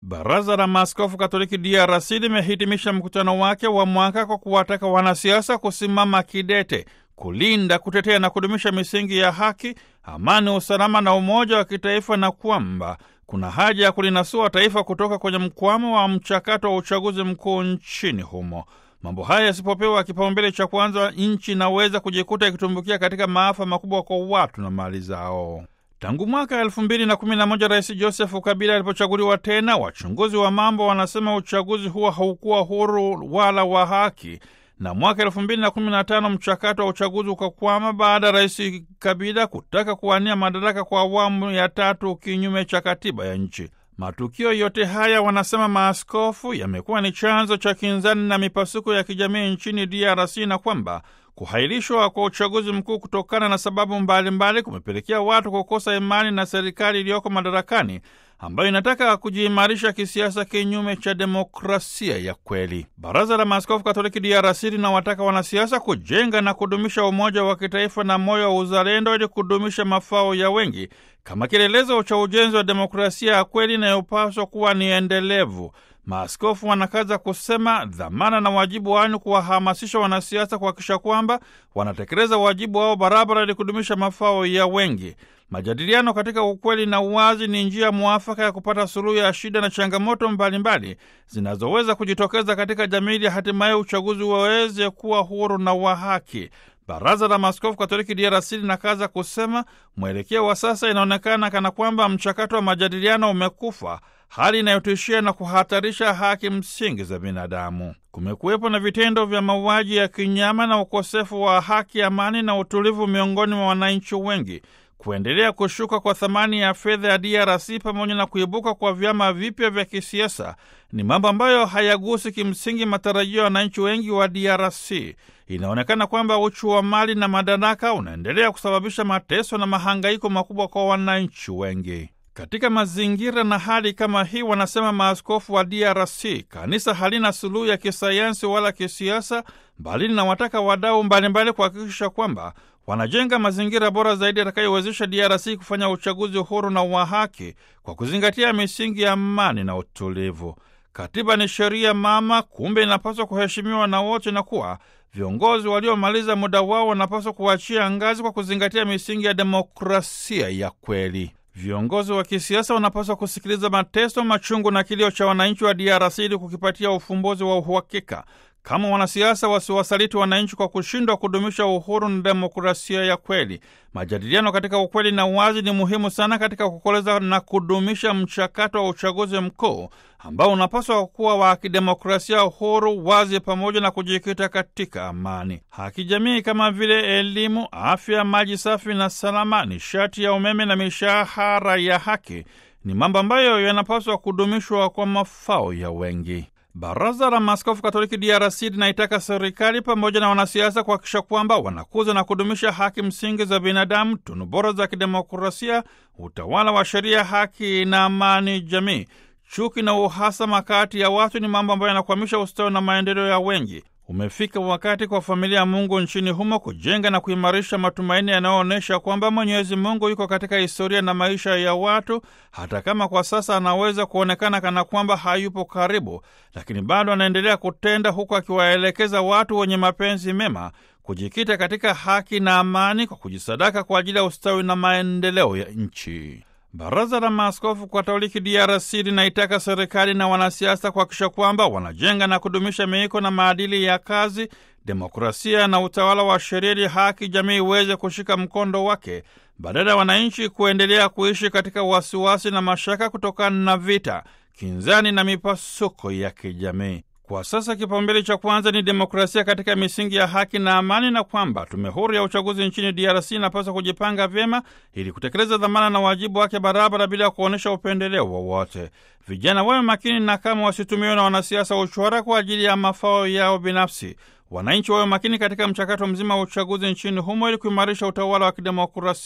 Baraza la Maaskofu Katoliki DRC limehitimisha mkutano wake wa mwaka kwa kuwataka wanasiasa kusimama kidete kulinda, kutetea na kudumisha misingi ya haki, amani, usalama na umoja wa kitaifa na kwamba kuna haja ya kulinasua taifa kutoka kwenye mkwamo wa mchakato wa uchaguzi mkuu nchini humo. Mambo haya yasipopewa kipaumbele cha kwanza, nchi inaweza kujikuta ikitumbukia katika maafa makubwa kwa watu na mali zao. Tangu mwaka elfu mbili na kumi na moja Rais Josefu Kabila alipochaguliwa tena, wachunguzi wa mambo wanasema uchaguzi huo haukuwa huru wala wa haki, na mwaka elfu mbili na kumi na tano mchakato wa uchaguzi ukakwama baada ya Rais Kabila kutaka kuwania madaraka kwa awamu ya tatu kinyume cha katiba ya nchi. Matukio yote haya, wanasema maaskofu, yamekuwa ni chanzo cha kinzani na mipasuko ya kijamii nchini DRC na kwamba kuhairishwa kwa uchaguzi mkuu kutokana na sababu mbalimbali kumepelekea watu kukosa imani na serikali iliyoko madarakani ambayo inataka kujiimarisha kisiasa kinyume cha demokrasia ya kweli. Baraza la Maaskofu Katoliki DRC linawataka wanasiasa kujenga na kudumisha umoja wa kitaifa na moyo wa uzalendo ili kudumisha mafao ya wengi kama kielelezo cha ujenzi wa demokrasia ya kweli inayopaswa kuwa ni endelevu. Maaskofu wanakaza kusema dhamana na wajibu wao ni kuwahamasisha wanasiasa kuhakikisha kwamba wanatekeleza wajibu wao barabara ili kudumisha mafao ya wengi. Majadiliano katika ukweli na uwazi ni njia mwafaka ya kupata suluhu ya shida na changamoto mbalimbali zinazoweza kujitokeza katika jamii ili hatimaye uchaguzi waweze kuwa huru na wa haki. Baraza la Maaskofu Katoliki DRC linakaza kusema mwelekeo wa sasa inaonekana kana kwamba mchakato wa majadiliano umekufa, hali inayotishia na kuhatarisha haki msingi za binadamu. Kumekuwepo na vitendo vya mauaji ya kinyama na ukosefu wa haki, amani na utulivu miongoni mwa wananchi wengi. Kuendelea kushuka kwa thamani ya fedha ya DRC pamoja na kuibuka kwa vyama vipya vya kisiasa ni mambo ambayo hayagusi kimsingi matarajio ya wananchi wengi wa DRC. Inaonekana kwamba uchu wa mali na madaraka unaendelea kusababisha mateso na mahangaiko makubwa kwa wananchi wengi. Katika mazingira na hali kama hii, wanasema maaskofu wa DRC, kanisa halina suluhu ya kisayansi wala kisiasa, bali linawataka wadau mbalimbali kuhakikisha kwamba wanajenga mazingira bora zaidi yatakayowezesha DRC kufanya uchaguzi huru na wa haki kwa kuzingatia misingi ya amani na utulivu. Katiba ni sheria mama, kumbe inapaswa kuheshimiwa na wote, na kuwa viongozi waliomaliza muda wao wanapaswa kuachia ngazi kwa kuzingatia misingi ya demokrasia ya kweli. Viongozi wa kisiasa wanapaswa kusikiliza mateso, machungu na kilio cha wananchi wa DRC ili kukipatia ufumbuzi wa uhakika. Kama wanasiasa wasiwasaliti wananchi kwa kushindwa kudumisha uhuru na demokrasia ya kweli. Majadiliano katika ukweli na uwazi ni muhimu sana katika kukoleza na kudumisha mchakato wa uchaguzi mkuu ambao unapaswa kuwa wa kidemokrasia, uhuru, wazi, pamoja na kujikita katika amani. Haki jamii kama vile elimu, afya, maji safi na salama, nishati ya umeme na mishahara ya haki ni mambo ambayo yanapaswa kudumishwa kwa mafao ya wengi. Baraza la Maaskofu Katoliki DRC linaitaka serikali pamoja na wanasiasa kuhakikisha kwamba wanakuza na kudumisha haki msingi za binadamu, tunu bora za kidemokrasia, utawala wa sheria, haki na amani jamii. Chuki na uhasama kati ya watu ni mambo ambayo yanakwamisha ustawi na maendeleo ya wengi. Umefika wakati kwa familia ya Mungu nchini humo kujenga na kuimarisha matumaini yanayoonyesha kwamba Mwenyezi Mungu yuko katika historia na maisha ya watu, hata kama kwa sasa anaweza kuonekana kana kwamba hayupo karibu, lakini bado anaendelea kutenda, huku akiwaelekeza watu wenye mapenzi mema kujikita katika haki na amani kwa kujisadaka kwa ajili ya ustawi na maendeleo ya nchi. Baraza la Maaskofu Katoliki DRC linaitaka serikali na wanasiasa kuhakikisha kwamba wanajenga na kudumisha miiko na maadili ya kazi, demokrasia na utawala wa sheria, ili haki jamii iweze kushika mkondo wake, badala ya wananchi kuendelea kuishi katika wasiwasi na mashaka kutokana na vita, kinzani na mipasuko ya kijamii. Kwa sasa kipaumbele cha kwanza ni demokrasia katika misingi ya haki na amani, na kwamba tume huru ya uchaguzi nchini DRC inapaswa kujipanga vyema ili kutekeleza dhamana na wajibu wake barabara bila ya kuonyesha upendeleo wowote. Vijana wawe makini na kama wasitumiwe na wanasiasa wa uchwara kwa ajili ya mafao yao binafsi. Wananchi wawe makini katika mchakato mzima wa uchaguzi nchini humo ili kuimarisha utawala wa kidemokrasia.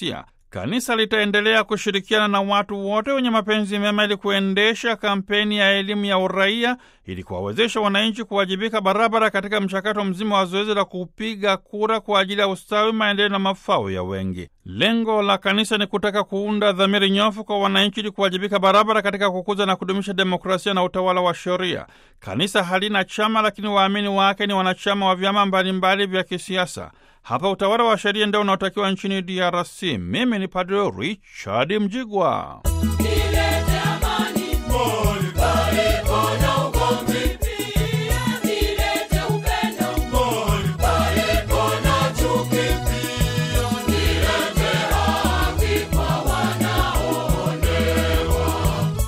Kanisa litaendelea kushirikiana na watu wote wenye mapenzi mema ili kuendesha kampeni ya elimu ya uraia ili kuwawezesha wananchi kuwajibika barabara katika mchakato mzima wa zoezi la kupiga kura kwa ajili ya ustawi, maendeleo na mafao ya wengi. Lengo la kanisa ni kutaka kuunda dhamiri nyofu kwa wananchi ili kuwajibika barabara katika kukuza na kudumisha demokrasia na utawala wa sheria. Kanisa halina chama, lakini waamini wake ni wanachama wa vyama mbalimbali vya kisiasa. Hapa utawala wa sheria ndio unaotakiwa nchini DRC. Mimi ni Padre Richard Mjigwa.